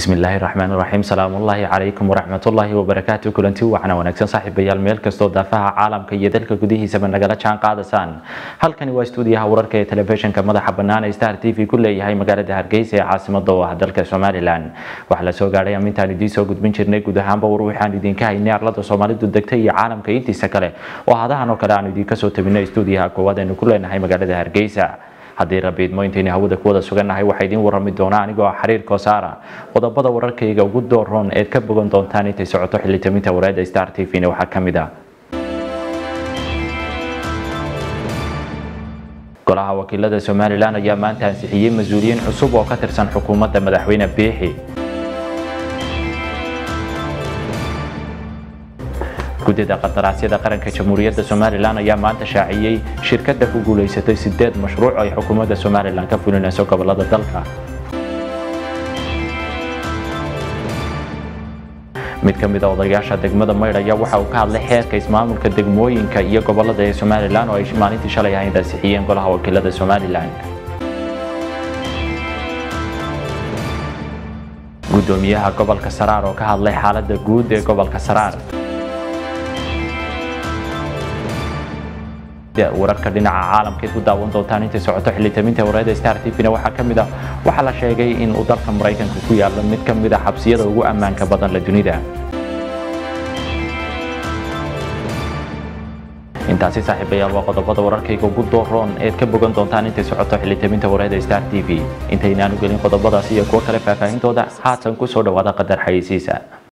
bismillaahi raxmaan raxiim salaamullaahi calaykum waraxmatullaahi wabarakaatu kulanti wacna wanaagsan saaxiibayaal meel kastoo daafaha caalamka iyo dalka gudihiisaba nagala jaan qaadasaan halkani waa stuudiyaha wararka ee telefishinka madaxa bannaan ee star t v ku leeyahay magaalada hargeysa ee caasimada oo ah dalka somalilan waxaa la soo gaadhay amintaan idiin soo gudbin jirnay guud ahaanba war waxaan idinka haynay arlada soomaalidu degtay iyo caalamka intiisa kale oo hadahan oo kale aanu idinka soo tabinay stuudiyaha koowaad aynu ku leenahay magaalada hargeysa haddii rabiidmo intaynu hawada ku wada sugannahay waxaa idiin warrami doonaa anigoo ah xiriir koosaara qodobada wararkayga ugu dooroon eed ka bogan doontaan intay socoto xilitaminta wareedda star t v-na waxaa ka mid ah golaha wakiilada somalilan ayaa maanta ansixiyey mas-uuliyiin cusub oo ka tirsan xukuumadda madaxweyne biixi guddida qadaraasyada qaranka jamhuuriyadda somalilan ayaa maanta shaaciyey shirkadda ku guulaysatay sideed mashruuc ay xukuumadda somalilan ka fulinayso gobolada dalka mid ka mid a odayaasha degmada maydh ayaa waxa uu ka hadlay xeerka ismaamulka degmooyinka iyo gobolada ee somalilan oo ay maalintii shalay ahayd ansixiyeen golaha wakiilada somalilan gudoomiyaha gobolka saraar oo ka hadlay xaalada guud ee gobolka saraar wararka dhinaca caalamkeed ku daawan doontaan intay socoto xilitaminta wareeda star t v-na waxaa ka mid ah waxaa la sheegay in uu dalka maraykanka ku yaalo mid ka mid a xabsiyada ugu ammaanka badan la dunida intaasi saaxiibayaal waa qodobada wararkayga ugu dooroon eed ka bogan doontaan intay socoto xilitaminta wareeda star t v intaynaanu gelin qodobadaas iyo kuwo kale faahfaahintooda haatan ku soo dhawaada qadar xayeysiisa